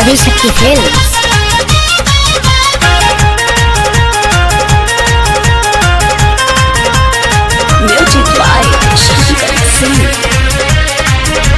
Adishakti Films. Music by Shankar Singh.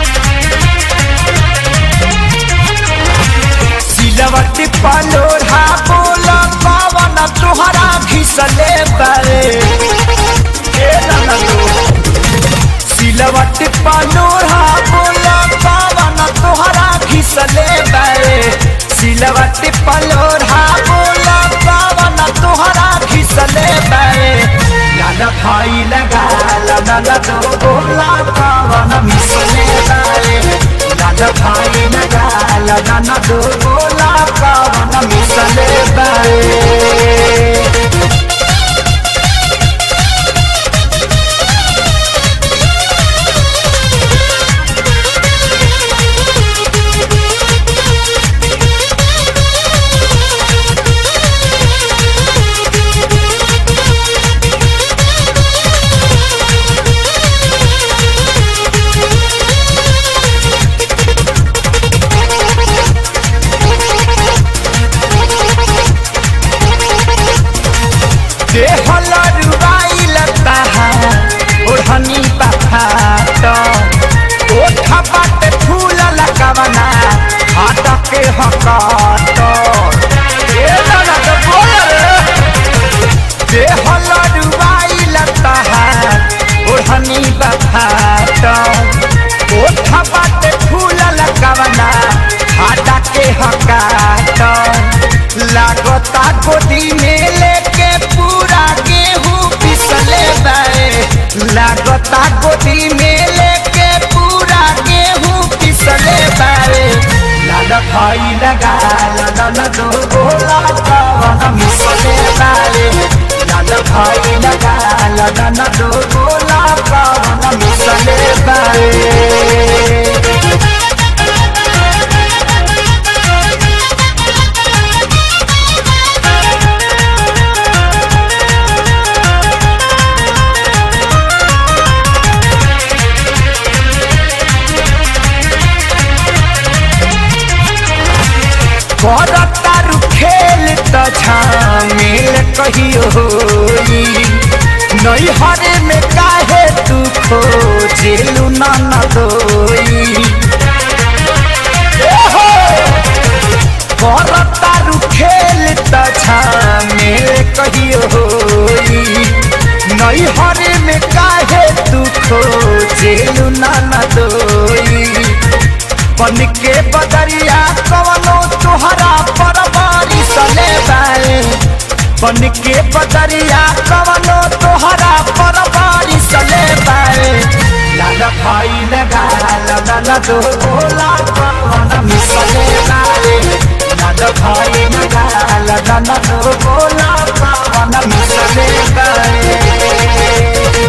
सिलवट पलोढ़ा बोल पवन तुहरा घिसले बरे ए ननदो। सिलवट पलोढ़ा बोल पवन तुहरा घिसले बरे सिलवट पलोढ़ा बोल पवन तुहरा घिसले बरे लाल भाई लगा लाल दो बोला पवन मिसले बरे लाल भाई लगा लाल दो बोला पवन मिसले बरे देहल रुबाइल तहार ओढ़नी बफाट ओठ बाटे फूल लगवना हाथ के हकाट ए दादा तो बोल रे देहल रुबाइल तहार ओढ़नी बफाट ओठ बाटे फूल लगवना हाथ के हकाट लागता गोदी में लेके पूरा गेहूं पिसले बाए लागता गोदी में लेके पूरा गेहूं पिसले बाए लाल भाई लगा लाल दो बोला कवन मिसले बाए लाल भाई लगा लाल दो बोला कवन मिसले बाए करतारू खेल त झामेल कहियो होई नैहरे में काहे तू खोजेलू न दोई करतारू खेल त झामेल कहियो होई नैहरे में काहे तू खोजेलू न दोई बन के बदरिया कवनो तुहरा पर सले बाए बन के बदरिया कवनो तुहरा पर सले बाए लाल भाई लगा लाल दो बोला कवन मिसले बाए लाल भाई लगा लाल दो बोला कवन मिसले बाए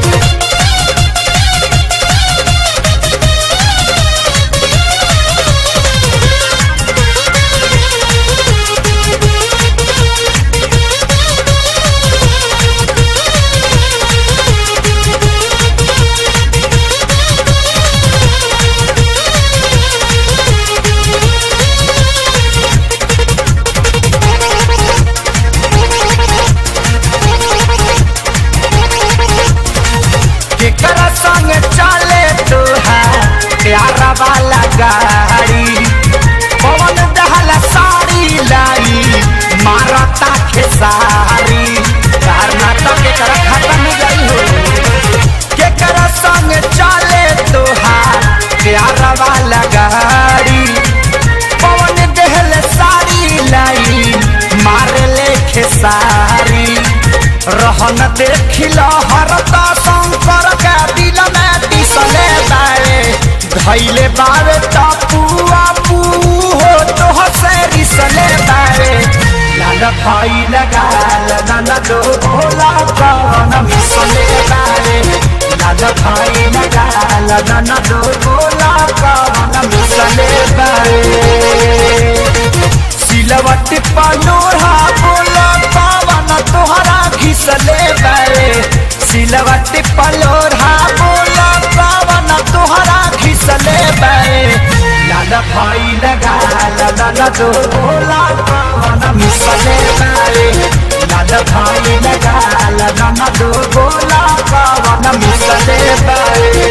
केकरा संग चले तोहार प्यारा वाला गाड़ी पवन दहला साड़ी लाई मारता खेसारी कर्नाटक केकरा खत्म गई हो केकरा संग चले तोहार प्यारा वाला गाड़ी पवन दहल साड़ी लाई मार ले खेसारी रहन देखिल हरता शंकर के दिल में दिसले बारे धैले बारे तपुआ पू हो तो हसे रिसले बारे लाल भाई लगा लाल दो भोला कवन मिसले बारे लाल भाई लगा लाल दो भोला कवन मिसले बारे सिलवट पलोढ़ा बोला पावन तोहरा घिसले बारे सिलवट पलोढ़ा बोला पावन तोहरा घिसले बारे लाल भाई लगा लाल नाना जो बोला कवन मिसले बारे लाल भाई लगाल नाना जो बोला कवन मिसले बारे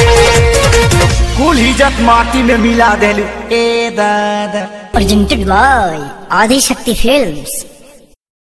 कुल इज्जत माटी में मिला देलू ए दादा Presented by Adi Shakti Films.